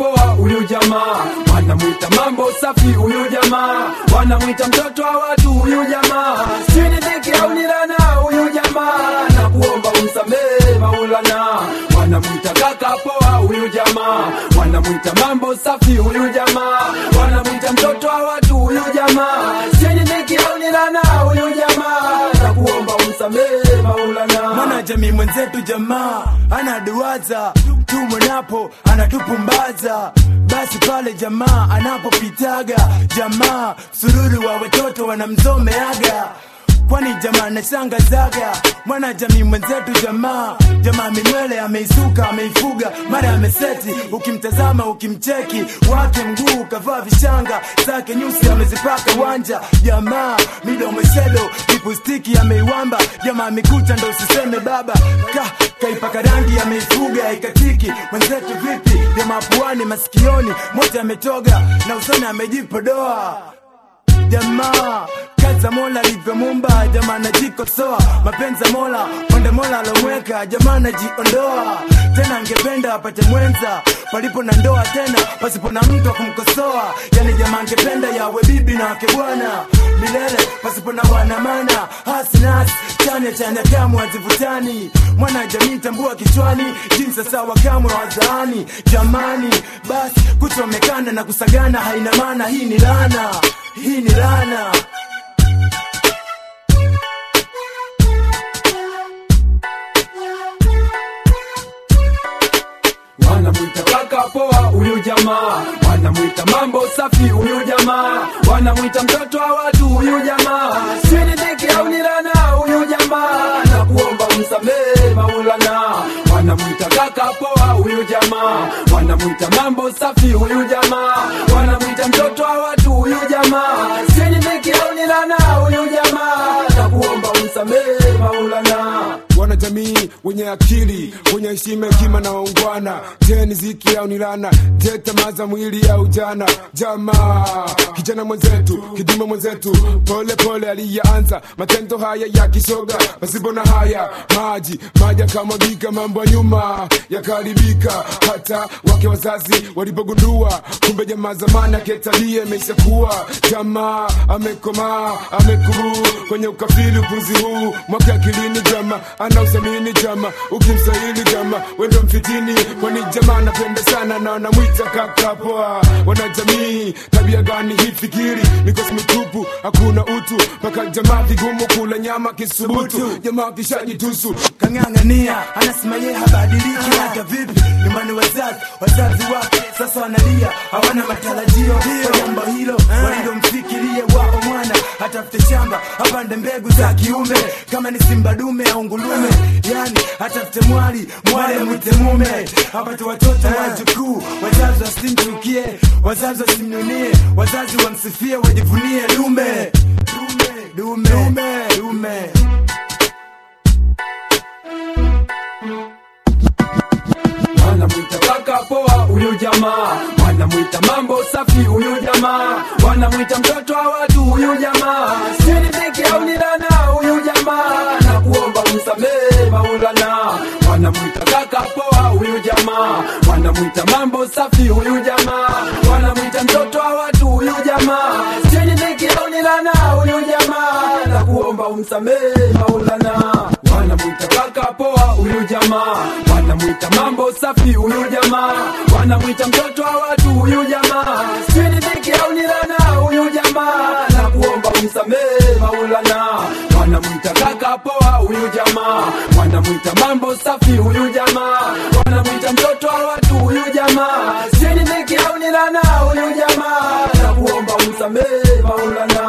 poa huyu jamaa, wanamwita mambo safi huyu jamaa, wanamwita mtoto wa watu huyu jamaa, sini dhiki au nilana huyu jamaa, na kuomba umsamehe Maulana, wanamwita kaka poa huyu jamaa, wanamwita mambo safi huyu jamaa, wanamwita mtoto wa watu huyu jamaa, sini dhiki au nilana huyu jamaa, na kuomba umsamehe Maulana. mwana jamii mwenzetu jamaa anaduwaza tumwenapo anatupumbaza basi pale jamaa anapopitaga jamaa sururu wa watoto wanamzomeaga kwani jamaa nashangazaga mwana jamii mwenzetu jamaa jamaa minywele ameisuka ameifuga mara ameseti ukimtazama ukimcheki wake mguu kavaa vishanga zake nyusi amezipaka wanja jamaa midomo shedo lipustiki ameiwamba jamaa mikucha ndo usiseme baba ka kaipaka rangi ameifuga ikatiki mwenzetu vipi jamaa puani masikioni mote ametoga na usoni amejipodoa jamaa kaza mola alivyomumba jamaa najikosoa mapenza mola pande mola alomweka jamaa najiondoa tena angependa apate mwenza palipo na ndoa tena pasipo na mtu wa kumkosoa yani jamaa angependa yawe bibi na wake bwana milele pasipo na wanamana hasinas chanya chanya kamwe hazivutani mwana jamii tambua kichwani jinsi sawa kamwe wazaani jamani basi kuchomekana na kusagana haina maana hii ni lana hii ni lana wanamwita kaka poa huyu jamaa, wanamwita mambo safi huyu jamaa, wanamwita mtoto wa watu huyu jamaa, sini dhiki au nilana huyu jamaa, na kuomba umsamehe Maulana, wanamwita kaka poa huyu jamaa, wanamwita mambo safi huyu jamaa, wanamwita mtoto wa watu huyu jamaa, sini dhiki au nilana huyu jamaa, na kuomba umsamehe Maulana. wanajamii wenye akili wenye heshima hekima na waungwana je ni ziki au ni lana je tamaa za mwili au jana jamaa kijana mwenzetu kidume mwenzetu pole pole aliyeanza matendo haya ya kishoga pasipo na haya maji maji akamwagika mambo ya nyuma yakaharibika hata wake wazazi walipogundua kumbe jamaa zamani aketalie ameisha kuwa jamaa amekomaa amekuru kwenye ukafiri upuzi huu mwaka akilini jama ana usamini jama ukimsahili jama wendo mfitini kwani jamaa anapenda sana na wanamwita kaka poa wanajamii tabia gani hii fikiri mikosi mitupu hakuna utu mpaka jamaa vigumu kula nyama kisubutu jamaa kishajitusu kang'ang'ania anasema ye habadiliki hata vipi nyumbani wazazi wazazi wake sasa wanalia hawana matarajio kwa jambo hilo walilomfikirie wao mwana atafute shamba apande mbegu za kiume kama ni simba dume au ngulume yani atafute mwali mwali mwite mume apate watoto wajukuu wazazi wasimchukie wazazi wasimnunie wazazi wamsifie wajivunie dume dume dume dume wanamwita kaka poa huyu jamaa, wanamwita mambo safi huyu jamaa, wanamwita mtoto wa watu huyu jamaa, sini dhiki au nilana huyu jamaa, na kuomba umsamehe Maulana, wanamwita kaka poa huyu jamaa, wanamwita mambo safi huyu jamaa, wanamwita mtoto wa watu huyu jamaa, sini dhiki au nilana huyu jamaa, na kuomba umsamehe Maulana, wanamwita kaka poa huyu jamaa, wanamwita mambo safi huyu jamaa, wanamwita mtoto wa watu huyu jamaa, sini dhiki au nilana huyu jamaa, na kuomba umsamehe Maulana, wanamwita kaka poa huyu jamaa, wanamwita mambo safi huyu jamaa, wanamwita mtoto wa watu huyu jamaa, sini dhiki au nilana huyu jamaa, na kuomba umsamehe Maulana.